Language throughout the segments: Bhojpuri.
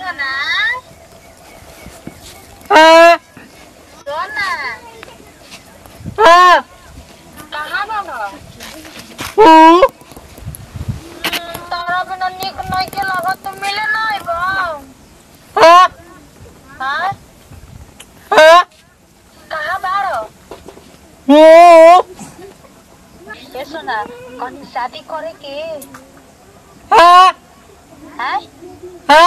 सोना हाँ सोना हाँ कहाँ बाबा हूँ तारा बिना निक नहीं के लागत तो मिले नहीं बा हाँ हाँ हाँ कहाँ बाड़ो हूँ ए सोना कहीं शादी करे के हाँ हैं हाँ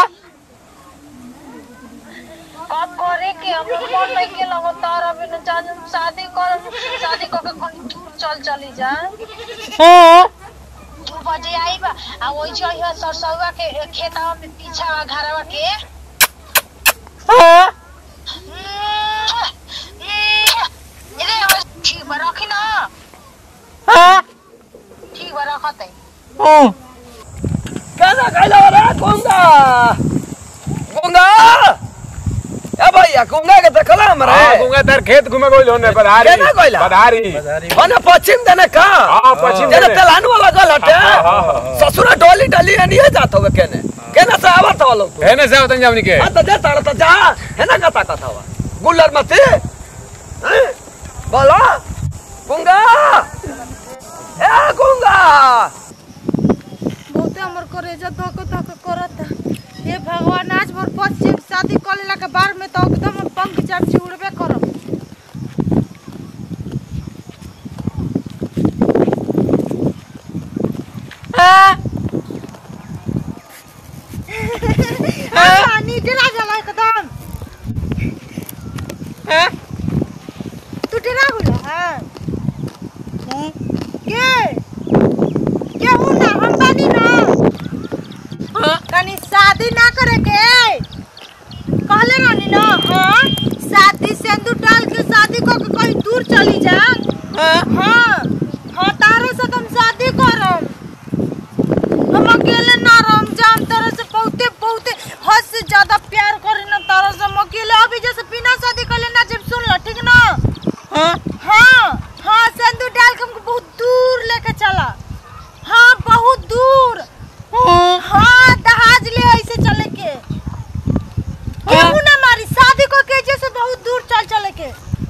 कब करे के हम लोग मन नहीं के लागत तारा बिना जान शादी कर शादी करके कहीं दूर चल चली जा हाँ दू बजे आई बा आ वही जो है सरसौआ के खेतवा में पीछा घरवा के हाँ ठीक बा रखी ना हाँ ठीक बा रखत है हूँ कैसा कैला हो रहा गुंगा गुंगा ए भैया गुंगा के देखला हमरा हाँ, गुंगा तार खेत घूमे गइल होने बधारी केना गइला? बधारी ओने पश्चिम देने का हाँ, पश्चिम जेने देने। तेलान वाला गल हटे हाँ, हाँ, हाँ। ससुरा डोली डली नहीं जात होवे केने केने से आवत हो लोग है ना सावतन जावनी के हां तो दे ताड़ तो जा है ना कता कथा हुआ गुल्लर मती हैं? बोलो गुंगा ए गुंगा बहुते हमर करेजा धक धक करता हे भगवान आज मोर पश्चिम शादी कर लेला के बार में तो एकदम हम पंख चढ़ उड़बे करब हाँ आ नीचे ना जाला एकदम हैं? तू डरा गुला हां के के हूं ना हम बानी ना हाँ? कनी शादी ना करे के कहले रहनी ना हाँ शादी सिंदूर डाल के शादी को के कहीं दूर चली जा हाँ? हाँ हाँ तारे से तुम शादी करम हम अकेले ना रहम जान तारे से बहुते बहुते हद से ज्यादा प्यार करे ना तारे से हम अकेले अभी जैसे बिना शादी कर लेना जब सुन लो ठीक ना हाँ? हाँ हाँ सिंदूर डाल के हमको बहुत दूर लेके चला हाँ बहुत दूर हाँ? हाँ दहाज ले ऐसे चले के केहू ना मारी शादी को के जैसे बहुत दूर चल चले के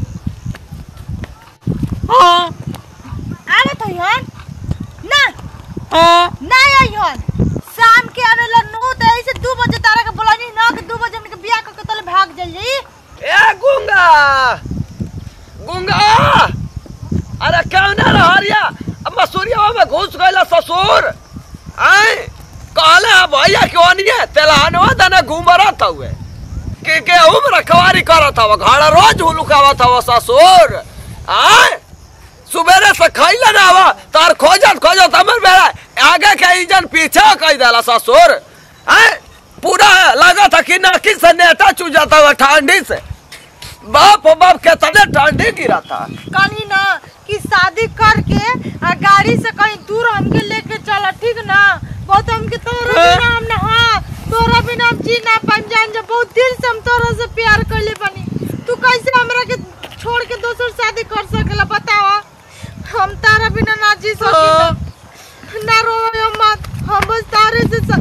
हाँ? आवे तो यहाँ ना हाँ? ना यहाँ शाम के आवेला नौ तो ऐसे दू बजे तारा के बोलानी ना कि दू बजे हमने के बियाह करके तले भाग जल जाई ए गुंगा गुंगा अरे क्यों ना रहरिया अब मसूरिया में घुस गइला ससुर आए कहले अब भैया क्यों नहीं है तेलहनवा दने घूमरत हुए के के उम्र रखवारी करत हवा घर रोज हुलुकावत हवा ससुर आए सुबेरे से खैले ना हवा तार खोजत खोजत हमर बेरा आगे के इंजन पीछे कह देला ससुर आए पूरा लगा था कि नाकी से नेटा चू जाता हुआ ठंडी से बाप ओ बाप के तने ठंडी गिरा था कहीं ना कि शादी करके आ गाड़ी से कहीं दूर हमके लेके चला ठीक ना बहुत हमके तोरा हाँ। बिना हम ना हाँ तोरा बिना हम जी ना पान जान जा बहुत दिल से हम तोरा से प्यार करले बनी तू कैसे हमरा के छोड़ के दोसर शादी कर सकेला बतावा हम तारा बिना ना जी सकीला ना रोयो मत हम बस तारे से स...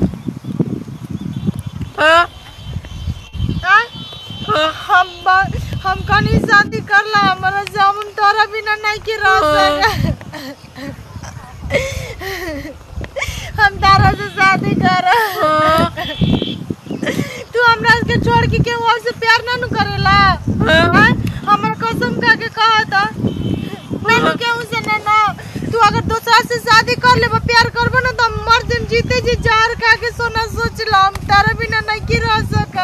हाँ? आय? हम ब- हम कनी शादी करला हमरा से हम तोरा बिना नहीं के रह सके हम तारा से शादी कर तू हमरा के छोड़ के केहू और से प्यार ना नु करेला आय? हमर कसम खा के कहा था ना नु केहू से ना ना तू अगर दूसरा से शादी कर लेबा प्यार करबो ना तो मर दिन जीते जी जहर खा के सोना सोच ला हम तारा बिना नहीं के रह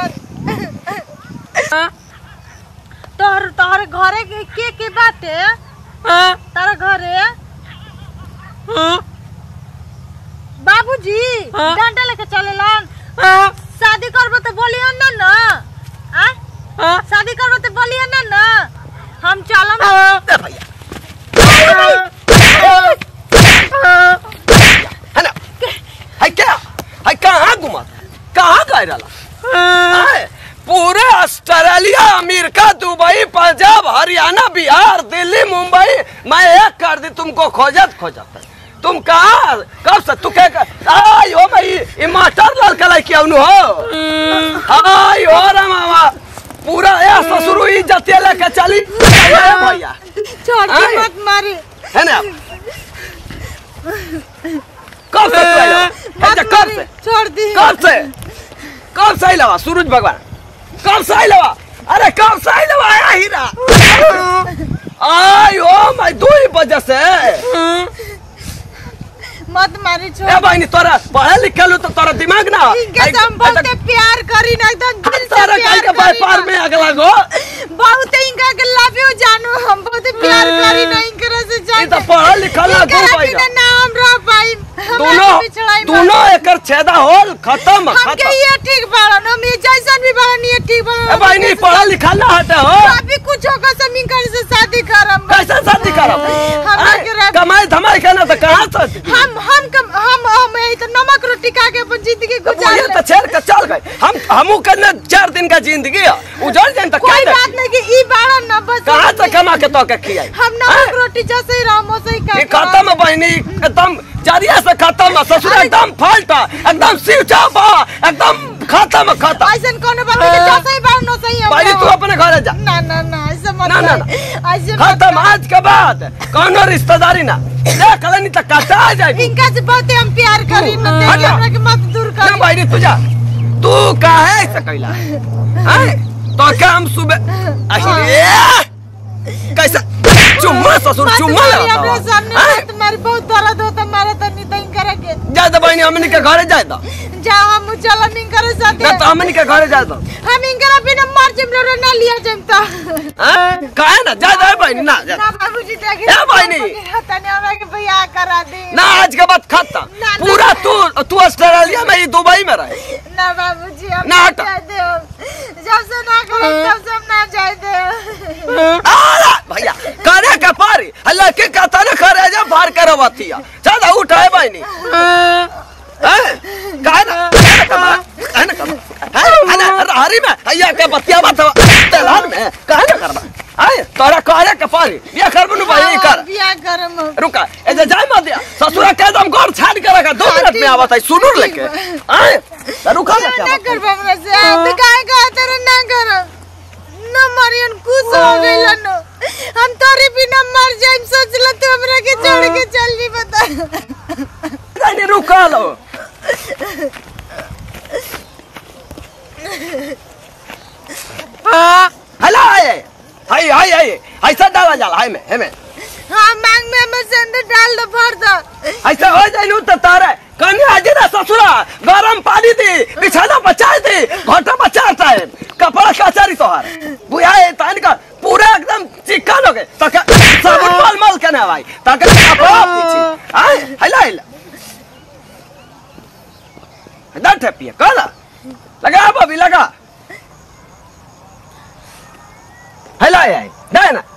सकत हाँ? तोहर तोहर घरे के के के बाटे हाँ? तारा घरे हाँ? बाबूजी हाँ? डंडा लेके चलेलन हाँ? शादी करबो तो बोलियन ना ना आ हाँ? शादी करबो तो बोलियन ना ना हम चलम हाँ? दे भैया है ना है क्या है कहाँ घुमा कहाँ गए रहा आए, पूरे Australia America Dubai Punjab Haryana Bihar Delhi Mumbai मैं एक कर दी तुमको खोजत खोजत तुम कहाँ कब से तू क्या कर- आई हो भाई ये मास्टर लाल कलाई की अनु हो हाँ पूरा ए ससुर इज्जत लेके चली ए भैया छोड़ के आए। मत मारी है ना कब से तू आइला? मत अच्छा, कब मारी, से छोड़ दी कब से कब से आइलवा सूरज भगवान कब से आइलवा अरे कब से आइलवा आया हीरा आई ओ माय दो ही वजह से मत मारी छोड़ ए बहनी तोरा पढ़े लिखल हो तो तोरा दिमाग ना इनके से हम बहुत प्यार करी ना एकदम दिल से तारा कहीं प्यार के करी व्यापार ना। में अगला गो बहुत इनका के लव यू जानू हम बहुत प्यार करी ना इनकरा से ई जान तो पढ़ल लिखल ना दू इनकरा भाई बिना ना हम रह पाई दोनों दोनों एकर छेदा होल खत्म हमके खत्म ये ठीक बाड़न हम ये जैसन भी बाड़न ये ठीक बाड़न ए बहनी पढ़ल लिखल ना हटे हो अभी कुछ होगा सब इनकर से शादी करम कैसे शादी करब हम आय, के रह- कमाई धमाई के ना तो कहाँ से हम हम कम हम हम यही तो नमक रोटी खा के अपन जिंदगी तो गुजार ये ले। तो छेड़ के चल गए हम हमू करने चार दिन का जिंदगी है उजड़ जाए तो क्या कोई दे? बात नहीं कि ई बाड़न ना बस कहाँ से कमा के तो के खियाई हम नमक रोटी जैसे ही रहो वैसे ही ये खा खत्म है बहनी एकदम जरिया से खत्म है ससुर एकदम फाल्ट है एकदम सिर चाप है एकदम खत्म है खत्म ऐसा कोनो बात नहीं जैसे ही बाड़न वैसे ही हम बहनी तू रहो। अपने घर जा ना ना ना ऐसे मत ना, ना, कर। ऐसे मत खत्म कर। आज के बाद कौनो रिश्तेदारी ना देख लेनी तो कटा आ जाएगी इनका से बहुत हम प्यार करी ना हट देखिए जा। हमरा के मत दूर ना कर बहनी तू जा तू काहे ऐसा कैला हैं तो क्या हम सुबह अरे कैसा चुम्मा ससुर चुम्मा हमरा सामने हैं? मत मारी बहुत दर्द होता मारा तो नहीं तो इनकरा के जा तो बहनी हमनी के घरे जाए तो जा हम चलम इनकरा साथे ना तो हमनी के घरे जाए तो हम इनकरा बिना मर जिम रो ना लिया जम तो हैं? काहे ना जा जा बहनी ना जा ना बाबूजी देखे ए बहिनी। तने हमरा के बियाह करा दे ना आज के बाद खत्म ना, ना। पूरा तू तू ऑस्ट्रेलिया में ही दुबई में रहे ना बाबूजी हम ना ना हट। जाए दे जब से ना करे तब से हम ना जाए दे आला भैया करे के पारी हल्ला के कहता ना करे जा बाहर करवाती है ज्यादा उठाए बहनी हैं? काहे ना काहे ना कमा काहे ना कमा हैं? अरे हरी में भैया के बतिया बात तेलान में काहे ना करबा आए तोरा करे के पारी ये करबो नु भाई कर बियाह करम हम। रुका ए जे जाय मत दिया ससुरा के दम घर छाड़ के रखा दो मिनट में आवत है सुनूर लेके आए तो रुका ना क्या ना बात है? कर हमरा से आप तो काहे कहा तेरे ना कर न मरियन खुश हो गइल न हम तोरे बिना मर जाइम सोचला तू हमरा के छोड़ के चल जी बता नहीं रुका लो हला आए हाय हाय हाय ऐसा डाला जाला हाय में है में हां मांग में हमर संदे डाल दो भर दो ऐसा हो जाए नु तो तारे कन्या आज ना ससुरा गरम पानी दी बिछाना बचा दी घोटा बचाता है कपड़ा कचारी तोहार बुआ है तान का पूरा एकदम चिकन हो गए तक साबुन मल मल के ना भाई तक कपड़ा पीछे हाय हला हला दट है पिए कला लगा बबी लगा हला है दे ना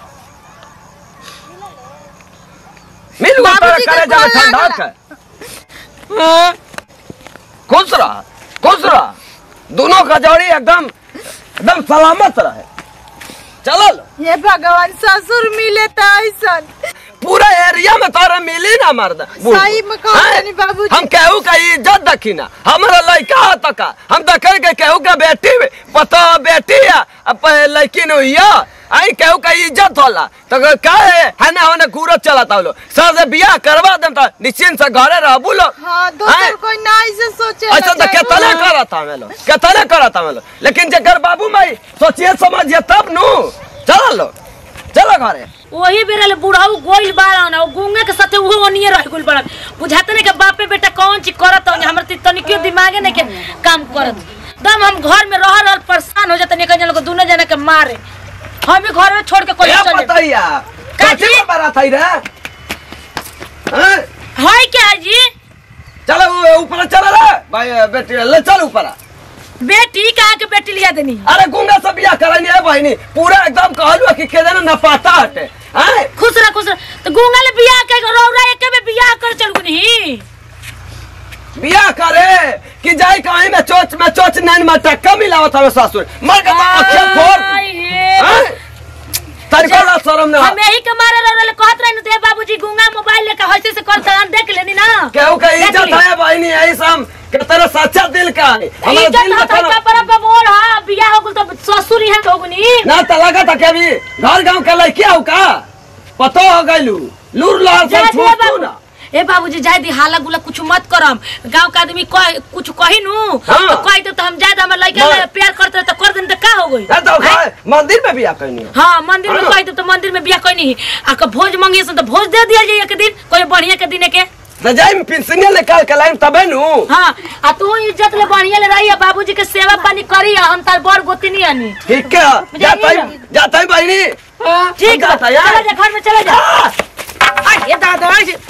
मिल गया बाबूजी के करे जब कॉल ठंडा लागला। के खुश रहा खुश रहा दोनों का जोड़ी एकदम एकदम सलामत रहे चलो लो। ये भगवान ससुर मिले तो ऐसन पूरा एरिया में तोरा मिली ना मर्द बूढ़। सही में कहो हैं? तनी बाबूजी। हम केहू का इज्जत देखी ना हमारा लड़का हो तो का हम देखे के केहू का बेटी पता बेटी है अब लड़की नहीं हुई आई केहू का इज्जत होला तो का है है ना होने घूरत चलाता लो सर से बियाह करवा देम तो निश्चिंत से घरे रहबू लो हाँ दोसर कोई ना ऐसे सोचे ऐसा तो केतने करत हमें लो केतने करत हमें लो लेकिन जकर बाबू माई सोचिए समझिए तब नु चलो लो चलो घरे वही बेरा ले बुढ़ाऊ गोइल बाड़न और गुंगे के साथे उहो ओनिए रह गोइल बाड़न बुझाते नहीं के बापे बेटा कौन चीज करत हो हमर ती तनिकियो दिमागे नहीं के काम करत दम हम घर में रह रह परेशान हो जाते निकल लोग दोनों जने के मारे हम भी घर में छोड़ के कोई क्या चले बताइया काची? काची में बारात आई रे हैं? हाय क्या है जी चलो वो ऊपर चलो रे भाई बेटी ले चल ऊपर बेटी कहाँ के बेटी लिया देनी अरे गुंगा से बियाह करनी है बहनी पूरा एकदम कहलू कि के देना न पाता हटे हैं खुश रह खुश रह तो गुंगा ले बियाह के रौरा एक में बियाह कर चल गुनी बियाह करे कि जाई कहीं में चोच में चोच नैन में टक्का मिलावत हमें ससुर मर के तो अखियां फोड़ आई हे। हैं? तनिको ना शरम ना हम यही के मारे रौरा ले कहत रहे दे बाबूजी गुंगा मोबाइल लेके हंसे से कर तलान देख लेनी ना केहू का देख इज्जत ली। है बहनी यही सब के तेरा सच्चा दिल का है हमारा इज्जत दिल में हाथ तेरा- पर पर बोल हां बियाह हो गेल तो ससुर यहाँ हो गनी ना त लगा था के अभी घर गांव के लड़किया हो का पतो हो गइलू लूर लहर जाए से दे छूट बाबू ना ए बाबूजी जाए दी हाला गुला कुछ मत करम गांव का आदमी कह कुछ कही नु हाँ। तो कह दे तो हम जाए हमर लड़का मा- ले प्यार करते तो कर देन तो का हो गई ए तो का मंदिर में बियाह कइनी हाँ मंदिर में हाँ। कह दे तो मंदिर में बियाह कोई नहीं आ के भोज मांगिए से तो भोज दे दिया जाए एक दिन कोई बढ़िया के दिन के त जाई में पिंसनिया निकाल के लाइन तबे नु हाँ आ तू इज्जत ले बढ़िया ले रही बाबूजी के सेवा पानी करी हम तार बड़ गोती नहीं आनी ठीक है जाता ही जाता ही बहनी ठीक है जाता यार चला जा घर में चला जा ये दादा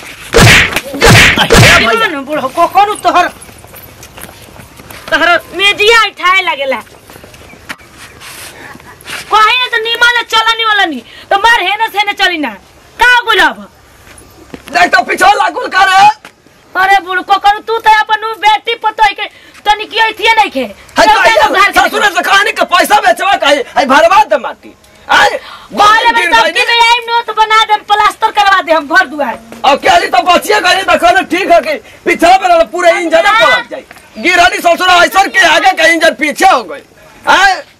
जीवन बुढ़ो को करू तोहर तोहर मेजिया उठाए लागेला कहीं ना तो नीमा ले चलनी वाला नहीं तो मार है ना से ना चली ना का गुलाब देख तो पीछे लागुल कर अरे बुढ़ को करू तू तो अपन उ बेटी पतो के तनी की थी नहीं खे है चल तो जा घर के ससुर से कहानी के पैसा बेचवा काहे आई भरवा दे माटी आई बाले में तब के में आइम नो तो बना दे प्लास्टर करवा दे हम घर दुआर और क्या तो बचिए गए देखो ना ठीक है कि पीछे पर पूरे इंजन पलट जाए गिरनी ससुर ऐसा के आगे का इंजन पीछे हो गई हैं